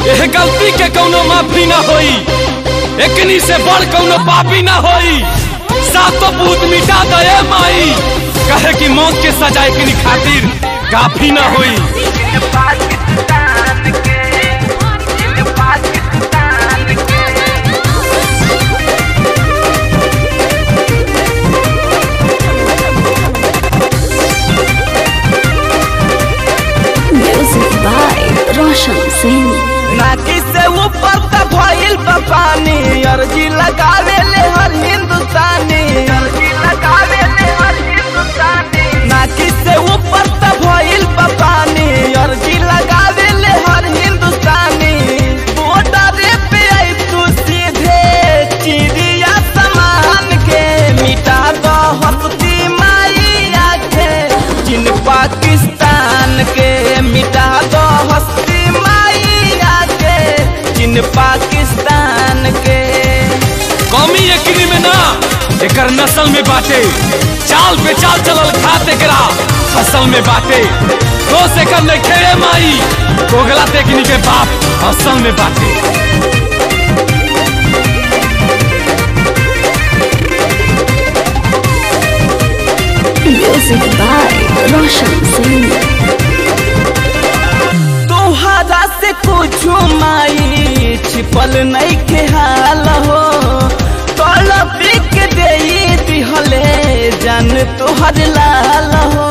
एह गलती के कौनो माफी ना होई एकनी से बड़ कौनो पापी ना होई सातो भूत मिटा दे माई कहे कि मौत के सजा एकनी खातिर काफी ना होई Music by Roshan Singh. नाकी से ऊपर त भइल बा पानी अर्जी लगावे ले हर हिंदुस्तानी अर्जी लगावे ले हर हिंदुस्तानी नाकी से ऊपर त भइल बा पानी अर्जी लगावे ले हर हिंदुस्तानी बॉर्डर पे आई तू सीधे चिड़िया समान के मिटा दो हस्ती माई आखे जिन पाकिस्तान के मिटा दो हस्ती माई आके जिन पाकिस्तान के कौमी एकनी में ना एकर नस्ल में बाटे चाल पे चाल चलल खाते करा फसल में बाटे दोष एकर ने खेड़े माई कोगला तेकनी के बाप असल में बाटे Music by Roshan Singh. तोहरा से कुछ माई छिपल नहीं के हाल हो तड़प के दे दिहले जान तोहर लाल हो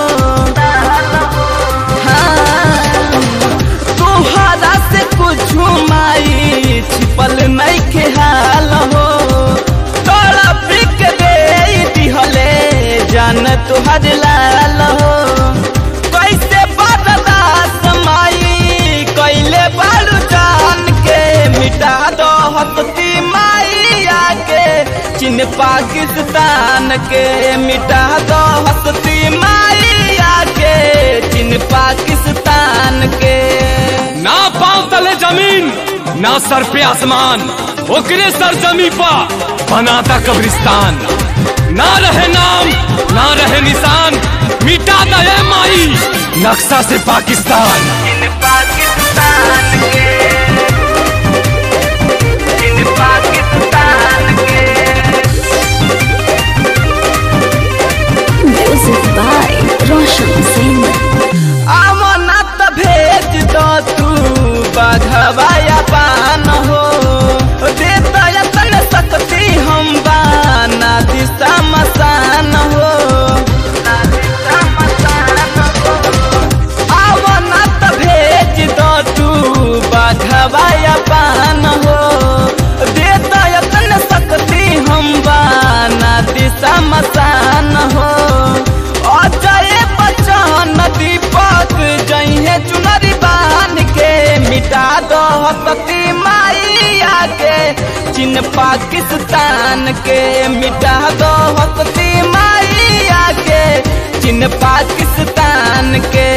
हाँ, तोहरा से कुछ माई छिपल नहीं के हाल हो तड़प के दे दिहले जान तोहर लाल हो कैसे बर्दाश्त माई कैले बालू जान के मिटा दो हस्ती माई आके चीन पाकिस्तान के मिटा दो हस्ती माई आके चीन पाकिस्तान के ना पांव तले जमीन ना सर पे आसमान ओकरे सर जमी पा बनाता कब्रिस्तान ना रहे नाम ना रहे निशान मिटा दे माई नक्शा से पाकिस्तान चीन पाकिस्तान के चीन पाकिस्तान के Music by Roshan Singh. अमनत भेज दो तू बघवाया पान हो देता यतन सकती हम बाना दिशा मसान हो अमनत भेज दो तू बघवाया पान हो देता यतन सकती हम बाना दिशा मसान हो अजय बच्चन दीपक जइहे चुनरी बान के मिटा दो हसती माई आके चीन पाकिस्तान के मिटा दो हसती माई आके चीन पाकिस्तान के